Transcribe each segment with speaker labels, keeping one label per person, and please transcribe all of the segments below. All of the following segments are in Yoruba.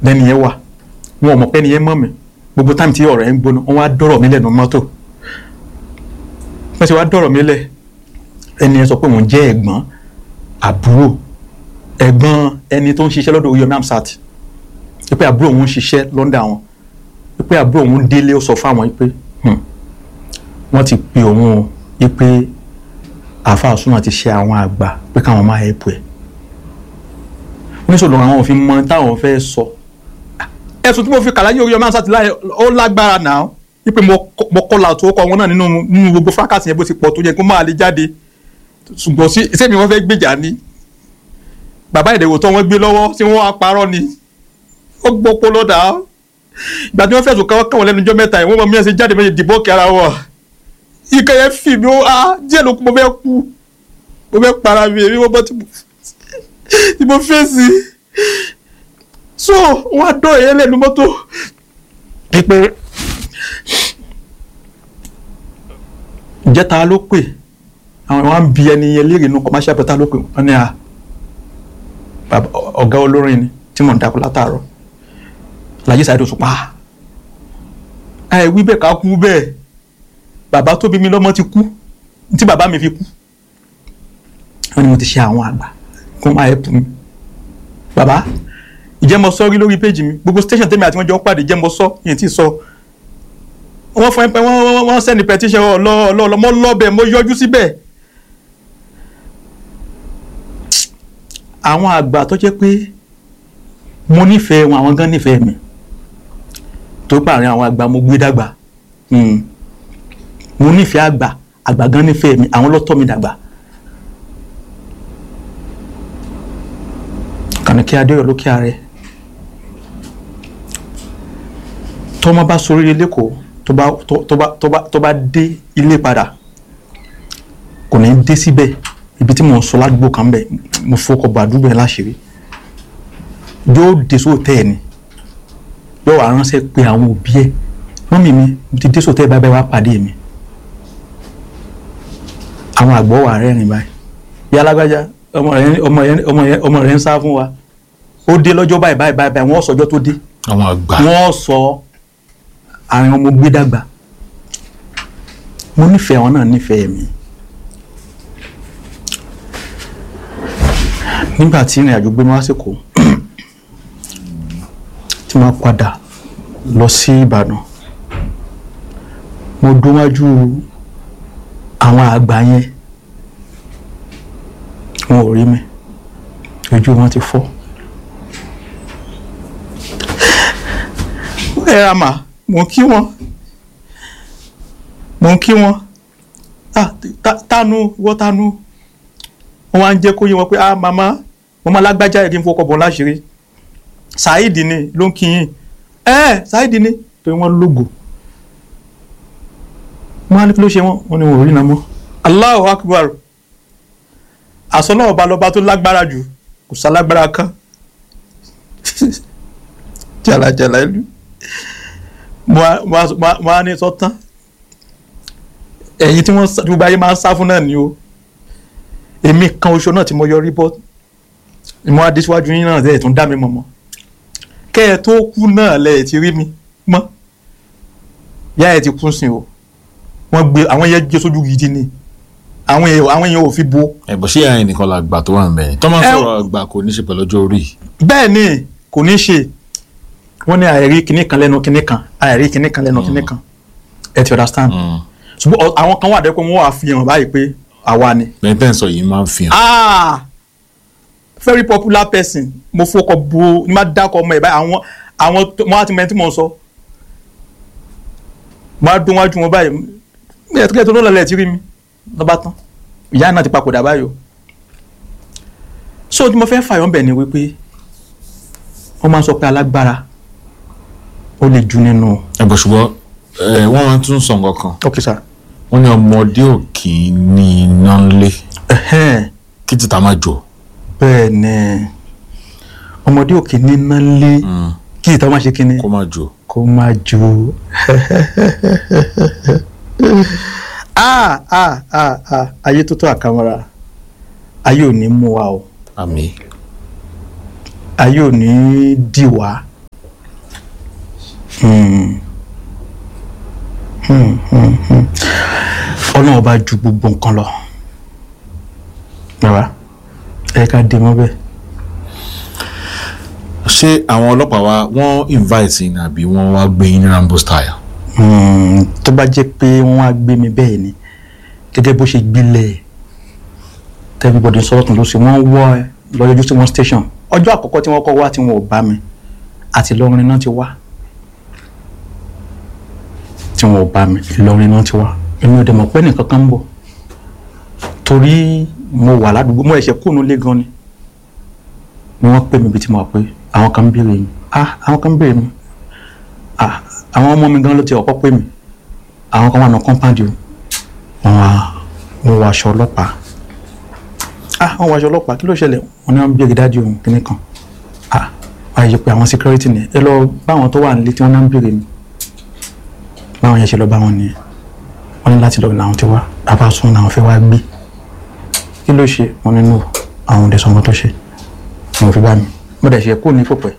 Speaker 1: lẹ́ni yẹn wà wọn ò mọ̀ pé ẹni yẹn mọ̀ mí gbogbo táìmù tí ọ̀rọ̀ yẹn ń gbóná wọn wá dọ̀rọ̀ mi lẹ́nu mọ́tò wọ́n ti wá dọ̀rọ̀ mi lẹ̀ ẹni yẹn sọ pé òun jẹ́ ẹ̀gbọ́n àbúrò ẹ̀gbọ́n ẹni tó ń ṣiṣẹ́ lọ́dọ̀ Oyomi Amsat pé àbúrò òun ń ṣiṣẹ́ lọ́ndà wọn pé àbúrò òun délé ó sọ fáwọn pé "Hmm, wọ́n ti pe òun o pé àáfàá súnmọ́ ti ṣe àwọn àgbà pé káwọn máa ẹ̀pù ẹ̀ oníṣòwò àwọn òfin mọ táwọn fẹ́ sọ ẹ̀sùn tí mo fi kàlàyé Oyomi Amsat láyé ó lágbára náà wípé mo kọ- mo kọlà tó kọ wọn náà nínú nínú gbogbo fákàtì yẹn bó ti pọ̀ tó yẹ kó máa lè jáde ṣùgbọ́n sí sẹ́mi wọ́n fẹ́ gbèjà ni bàbá ìdẹ̀wò tó wọ́n gbé lọ́wọ́ tí wọ́n á parọ́ ni ó gbọ́ polo dà á ìgbà tí wọ́n fẹ̀sùn káwọ́ káwọn lẹ́nu ọjọ́ mẹ́ta yìí wọ́n mọ mi ẹ̀ ṣe jáde méjì dìbò kí ara wọ̀ ike yẹn fì mí ó á díẹ̀ ló kú mo fẹ́ kú mo fẹ́ para mi èmi mo bọ́ tí mo tí mo fèsì so wọ́n á dọ̀ ẹ̀yẹ lẹ́nu mọ́tò pípẹ́ ìjẹta ló pè àwọn wọn ń bi ẹni yẹn léèrè inú commercial pẹ̀tà ló pè wọ́n ní à bàbá ọ̀gá olórin ni tí mò ń dàkú látàárọ̀ Alhaji Saheed Òṣùpá ẹ wí bẹ́ẹ̀ ká kú bẹ́ẹ̀ bàbá tó bí mi lọ́mọ ti kú tí bàbá mi fi kú wọ́n ní mo ti ṣe àwọn àgbà kó máa ẹ̀pù mi bàbá ìjẹ́ mo sọ rí lórí péjì mi gbogbo station tèmi àti wọn jọ ń pàdé ìjẹ́ mo sọ yẹn tí ì sọ wọ́n fún ẹ pé wọ́n wọ́n wọ́n sẹ́ni petition ọlọ́ ọlọ́ ọlọ́ mo lọ́bẹ̀ mo yọjú síbẹ̀ àwọn àgbà tó jẹ́ pé mo nífẹ̀ẹ́ wọn àwọn gan nífẹ̀ẹ́ mi tó pààrin àwọn àgbà mo gbé dàgbà Hmm. mo nífẹ̀ẹ́ àgbà àgbà gan nífẹ̀ẹ́ mi àwọn ló tọ́ mi dàgbà. kànìkí adéyọ̀ lókè ààrẹ tọ́mọ bá soríire lẹ́kọ̀ọ́ tó bá tó- tó bá tó bá tó bá dé ilé padà kò ní dé síbẹ̀ ibi tí mo ń sọ ládùúgbò kan bẹ̀ mo fọkọ̀ bọ̀ àdúgbò yẹn láṣìírí yóò dé sóòtẹ́ ẹ̀ ni yóò wá ránṣẹ́ pé àwọn òbí ẹ̀ mọ́mì mi mo ti dé sóòtẹ́ ẹ̀ báyìí wá pàdé mi àwọn àgbọ̀ wà rẹ́rìn báyìí ìyá alágbájá ọmọ rẹ̀ ọmọ rẹ̀ ọmọ rẹ̀ ọmọ rẹ̀ ń sá fún wa ó dé lọ́jọ́ báyìí báyìí báyìí báyìí wọ́n sọjọ́ tó dé
Speaker 2: àwọn àgbà
Speaker 1: wọ́n sọ àwọn ọmọ gbé dàgbà mo nífẹ̀ẹ́ àwọn náà nífẹ̀ẹ́ mi nígbà tí ìrìn àjò gbé mi wá sèkó tí mo padà lọ sí Ìbàdàn mo dúnwájú àwọn àgbà yẹn wọn ò rí mi ojú wọn ti fọ́. ẹ ra mà mò ń kí wọn mò ń kí wọn ah ta- tánu wọ́n tánu wọ́n wá ń jẹ́ kó yé wọn pé ah màmá màmá lágbájá yẹ kí n fọkọ̀ bọ̀ láṣìírí Saheed ni ló ń kí yín ẹ Saheed ni torí wọ́n lógo wọ́n á ní kí ló ṣe wọ́n wọ́n ní wọn ò rí iná mọ́ Allahu Akbar àsọlọ́ ọba lọba tó lágbára jù kò sálágbára kan jalajala ìlú mo á- mo á- mo á- mo á ní sọ́tán ẹ̀yin tí wọ́n sá- tí gbogbo ayé máa ń sá fún náà ni o èmi kan oṣù náà tí mo yọrí bọ́ mo á dé síwájú yín náà ẹ̀ tún dá mi mọ̀ mọ́ kẹ́ ẹ tó kú náà lẹ̀ ẹ̀ ti rí mi mọ́ yá ẹ̀ ti kú sí o wọ́n gbé àwọn yẹn jẹ́ sójú gidi ni àwọn yẹn àwọn yẹn ò fi bo
Speaker 2: ẹ̀bùn ṣé àyìn nìkan la gbà tó wà ń bẹ̀yìn tọ́ máa ń
Speaker 1: Ẹ-
Speaker 2: sọ̀rọ̀ àgbà kò ní ṣe pẹ̀lú ọjọ́ orí
Speaker 1: bẹ́ẹ̀ ni kò ní ṣe wọ́n ní àìrí kinní kan lẹ́nu kinní kan àìrí kinní kan lẹ́nu kinní kan ẹ ti understand
Speaker 2: Mm.
Speaker 1: ṣùgbọ́n ọ- àwọn kan wà dẹ́kun wọ́n wà fi hàn báyìí pé àwa ni
Speaker 2: bẹ́ẹ̀ tẹ́ ń sọ yìí máa ń fi hàn
Speaker 1: ah very popular person mo fọkọ bo ní má dákọ ọmọ ẹ báyìí àwọn àwọn tó- mo á ti mẹ́tí mò ń sọ mo á dún wájú wọn báyìí mi ẹ̀ tó kẹ́ tó lọ́lẹ̀ ti rí mi lọ́ba tán ìyá náà ti papòdà báyìí o so tí mo fẹ́ fàyọ̀ bẹ̀ ni wípé wọ́n máa ń sọ pé alágbára ó lè ju nínú
Speaker 2: ẹ̀bùn ṣùgbọ́n ẹ̀, wọ́n máa ń tún sọ nǹkan kan
Speaker 1: ok sir
Speaker 2: wọ́n ní ọmọdé ò kì í ní iná ńlé
Speaker 1: ẹ̀hẹ́n
Speaker 2: kí títà má jò
Speaker 1: bẹ́ẹ̀ ni ọmọdé òkè níná lé kí ìta má ṣe kí ni
Speaker 2: kó má jò
Speaker 1: kó má jó ah ah ah ah ayé tó tó àkàmọ́ra ayé ò ní mú wa o
Speaker 2: àmì
Speaker 1: ayé ò ní dì wá Hmm. Hmm, hmm, hmm. ọlọ́run ọba ju gbogbo nǹkan lọ bàbá ẹ ká dé mọ́ bẹ́ẹ̀.
Speaker 2: ṣé àwọn ọlọ́pàá wa wọ́n invite yín àbí wọ́n wá gbé yín ní rambo style.
Speaker 1: Hmm, tó bá jẹ́ pé wọ́n á gbé mi bẹ́ẹ̀ ni gẹ́gẹ́ bó ṣe gbilẹ̀ tẹ́bíbọ̀dé sọ̀rọ̀ tún ló ṣe wọ́n wọ́ ẹ lọ́yọ́jú sí one station ọjọ́ àkọ́kọ́ tí wọ́n kọ́ wá tí wọn ò bá mi àti Ìlọrin náà ti wá tí wọn ò bá mi Ìlọrin náà ti wá èmi ò dẹ̀ mọ̀ pé nìkan kan ń bọ̀ torí mo wà ládùúgbò mo ẹ̀ṣẹ̀ kúrò nílé gan ni ni wọ́n pè mí bí tí mo wà pé àwọn kan ń béèrè mi ah àwọn kan ń béèrè mi ah àwọn ọmọ mi gan ló ti ọ̀pọ̀ pè mí àwọn kan wà ní compound yìí wọ́n wá wọ́n wọ aṣọ ọlọ́pàá ah wọ́n wọ aṣọ ọlọ́pàá kí ló ṣẹlẹ̀ wọ́n ní wọ́n ń béèrè dájú òun kìíní kan ah wọ́n á yẹ pé àwọn security ni ẹ lọ bá àwọn tó wà nílé tí wọ́n náà ń béèrè mi báwọn yẹn ṣe lọ bá wọn nìyẹn wọ́n ní láti lọ làwọn ti wá bàbá sún làwọn fẹ́ wá gbé kí ló ṣe wọ́n nínú àwọn òde sọmọ tó ṣe mo fi bá mi mo dẹ̀ ṣe kó ní fòpẹ́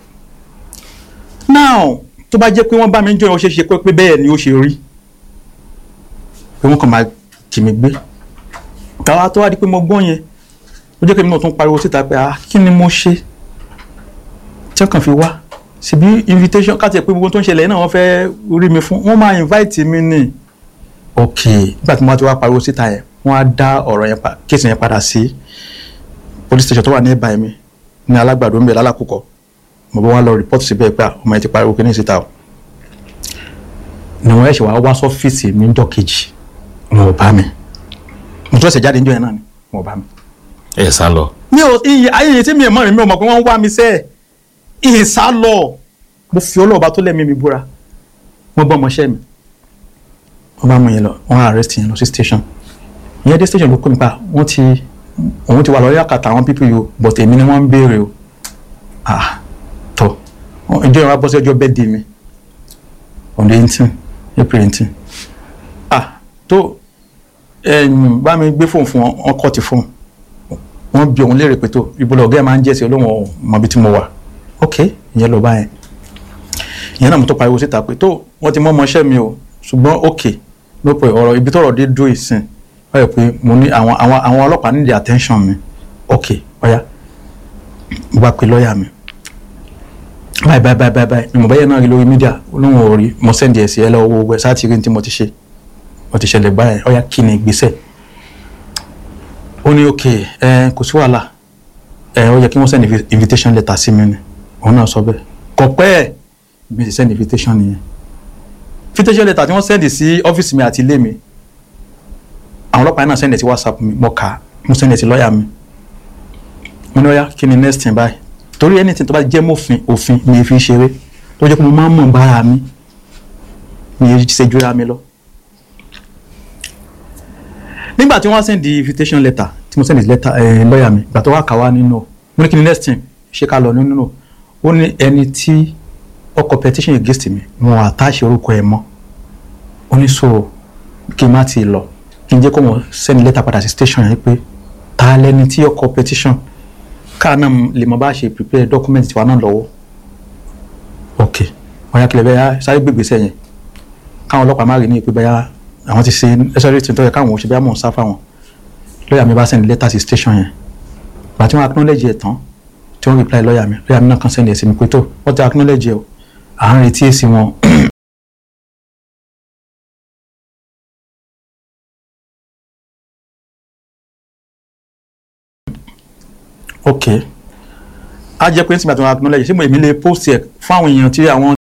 Speaker 1: now tó bá jẹ́ pé wọ́n bá mi ń jọ ó ṣe é ṣe pé bẹ́ẹ̀ ni ó ṣe rí pé wọ́n kàn máa kì mí gbé káwá tó wá di pé mo gbọ́n yẹn ó jẹ́ pé mi náà tún pariwo síta pé ah kí ni mo ṣe tí wọ́n kàn fi wá síbi invitation káti ẹ̀ pé gbogbo tó ń ṣẹlẹ̀ náà wọ́n fẹ́ rí mi fún wọ́n máa invite mi ní ok nígbà tí mo bá ti wá pariwo síta yẹn wọ́n á dá ọ̀rọ̀ yẹn pa kéèsì yẹn padà sí police station tó wà ní ìbàyẹn mi ní alágbàdo ń bẹ lálákùkọ mo bá wá lọ report síbẹ̀ pé ọmọ yẹn ti pariwo kí ní síta o ni wọ́n ẹ̀ṣẹ̀ wá wá sọ́fíìsì mi níjọ́ kejì wọn ò bá mi mo tún ẹ̀sẹ̀ jáde níjọ́ yẹn náà ni wọn ò bá mi.
Speaker 2: ẹ sá lọ.
Speaker 1: mi ò iye ayé yẹn tí mi ò mọ̀ rìn mi ò mọ̀ pé wọ́n ń wá mi sẹ́ẹ̀ ìhìn sá lọ mo fi ọlọ́ọ̀bá tó lẹ́mí mi búra wọ́n bá ọmọọṣẹ́ mi wọ́n bá mú yẹn lọ wọ́n arrest yẹn lọ sí station ìyẹn dé station ló kó mi pa wọ́n ti òun ti wà lọ́ọ́ yàkàtà àwọn pípì yìí o but èmi ni wọ́n ń béèrè o ah tọ́ ìjọ yẹn wá bọ́ sí ọjọ́ birthday mi on the eighteen april eighteen ah tó ẹ̀yìn bá mi gbé fóònù fún wọn wọn kọ́ ti fóònù wọ́n bi òun léèrè pé tó ibo lọ́ọ́ gẹ́gẹ́ máa ń jẹ́ sí olóhùn mọ̀bí tí mo wà ok ìyẹn lọ bá yẹn ìyẹn náà mo tó pariwo síta pé tó wọ́n ti mọ́ ọmọọṣẹ́ mi o ṣùgbọ́n ok ló pè ọ̀rọ̀ ibi tọ́rọ̀ dé dúró ìsìn wọ́n yẹ pé mo ní àwọn àwọn àwọn ọlọ́pàá nídìí attention mi ok ọ̀ya mo bá pe lọ́ọ̀yà mi báyìí báyìí báyìí báyìí mi mọ̀ báyìí náà rí lórí mídíà olóhùn ò rí mo sẹ́ndì ẹ̀ sí ẹ lọ́wọ́ owó ẹ sáà ti rí ní tí mo ti ṣe mo ti ṣẹlẹ̀ báyìí ọ̀ya kí ni ìgbésẹ̀ ó ní ok ẹ kò sí wàhálà ẹ ó yẹ kí wọ́n send invitation letter sí mi ni òun náà sọ bẹ́ẹ̀ kò pẹ́ ẹ̀ mi sì send invitation nìyẹn invitation letter tí wọ́n send sí ọ́fíìsì mi àti ilé mi àwọn ọlọ́pàá náà send ẹ̀ sí whatsapp mi mo kà á mo send ẹ̀ sí lọ́ọ̀yà mi mo ní ọ̀ya kí ni next thing báyìí torí anything tó bá jẹ́ mọ́fin òfin mi fi ṣeré tó jẹ́ pé mo máa ń mọ̀ bára mi mi yé ṣe jura mi lọ nígbà tí wọ́n send the invitation letter tí mo send the letter ẹ̀ lọ́ọ̀yà mi ìgbà tó wà ká wá nínú mo ní kí ni next thing ṣé ká lọ nínú ó ní ẹni tí ọkọ̀ petition against mi wọn àtàṣe orúkọ ẹ̀ mọ́ ó ní so kí n má ti lọ kí n jẹ́ kó wọn send letter padà sí station yẹn pé ta lẹni tí ọkọ̀ petition káà náà lè mọ bá ṣe prepare document tiwa náà lọ́wọ́ ok wọ́n yá kílẹ̀ bẹ́ẹ̀ sáré gbègbèsẹ̀ yẹn káwọn ọlọ́pàá má rí ní ìpè bẹ́ẹ̀ àwọn ti ṣe necessary tí n tó yẹ káwọn òṣèlú àmọ̀ ń sá fáwọn lọ́ọ̀yà mi bá send letter sí station yẹn gbà tí wọ́n acknowledge ẹ̀ tán tí wọ́n reply lọ́ọ̀yà mi lọ́ọ̀yà mi náà kàn send ẹ̀ sí mi pé tó wọ́n ti acknowledge ẹ̀ o à ń retí èsì wọn. ok a jẹ́ pé nígbà tí wọ́n acknowledge ṣé mo èmi lè post ẹ̀ fún àwọn èèyàn tí àwọn